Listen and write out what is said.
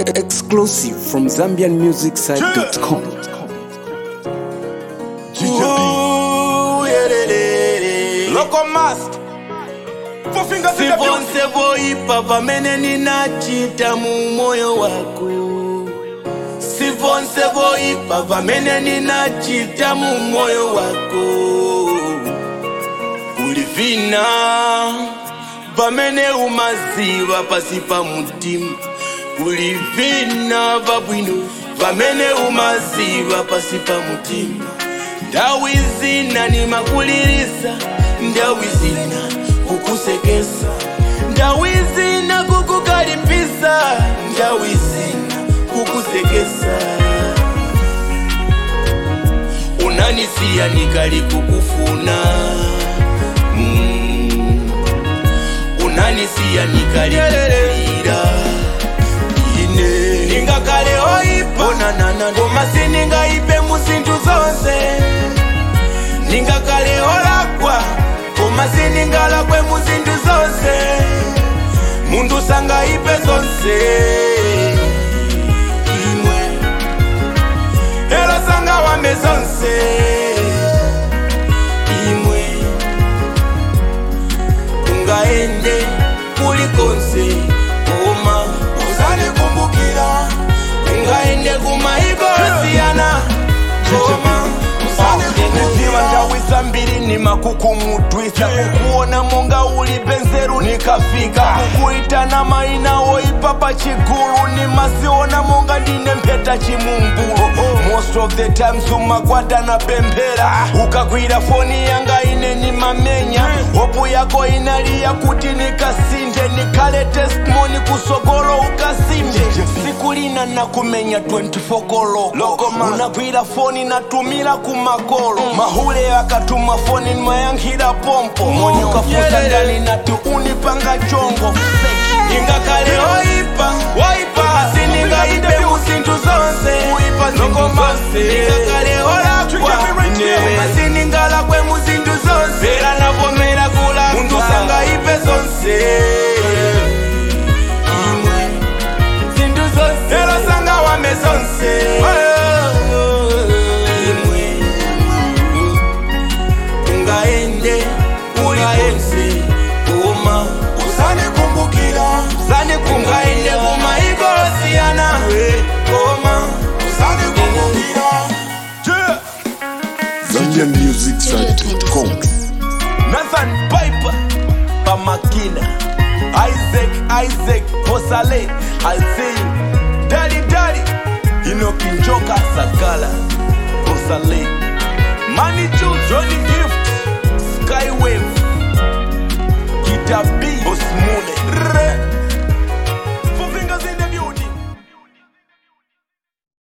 Exclusive from ZambianMusicSite.com. Ooh, yeah, de, de, de. Loco Mask. Four fingers in the beauty. sivonse voipa pamene ninachita mu moyo wako sivonse voipa pamene ninachita mu moyo wako ulivina pamene umaziva pasi pa mutima ulivina pabwino pamene umaziva pasi pa mutima ndawi zina nimakulirisa ndawi zina kukusekesa ndawi zina kukukalipisa ndawi zina kukusekesa unanisiya nikali kukufuna mm. unanisiya nikali kukulira ine ningakale oipa koma siningaipe mu zinthu zonse ningakale olakwa koma siningalakwe mu zinthu zonse munthu sangaipe zonse imwe elo sangawambe zonse imwe ungaende kulikonse koma usanikumbukira ungaende kumaiko siyana koma Niziva ndawisa mbiri ni makukumudwisa kukuona monga uli benzeru nikafika kukuitana maina woipa pa chigulu ni masiona monga ndine mpeta chimumbulu most of the times umakwata na pemphera ukagwira foni yanga ine ni mamenya hopu yako inaliya kuti nikasinde nikale testimony kusogolo ukasimbe siku lina nakumenya 24 koloko unagwira foni natumira kumakolo mahule akatuma foni nimayankhira pompo moni ukafuta ndani nati unipanga chongo ingakale oipa waipa siningaipe mu zinthu zonse lokoma ingakale olakwa siningalakwe mu zinthu zonse era navomera kula munthu sangaipe zonse imwe zinthu zonse ero sangawambe zonse imwe ungaende ulikonse koma usanikumbukira usanikumbukira kumaiko siyana koma usanikumbukira ZambianMusicSite.com. Nathan Piper Pamakina Isaac Isaac Posale I see you Daddy Daddy Inoki Njoka Sakala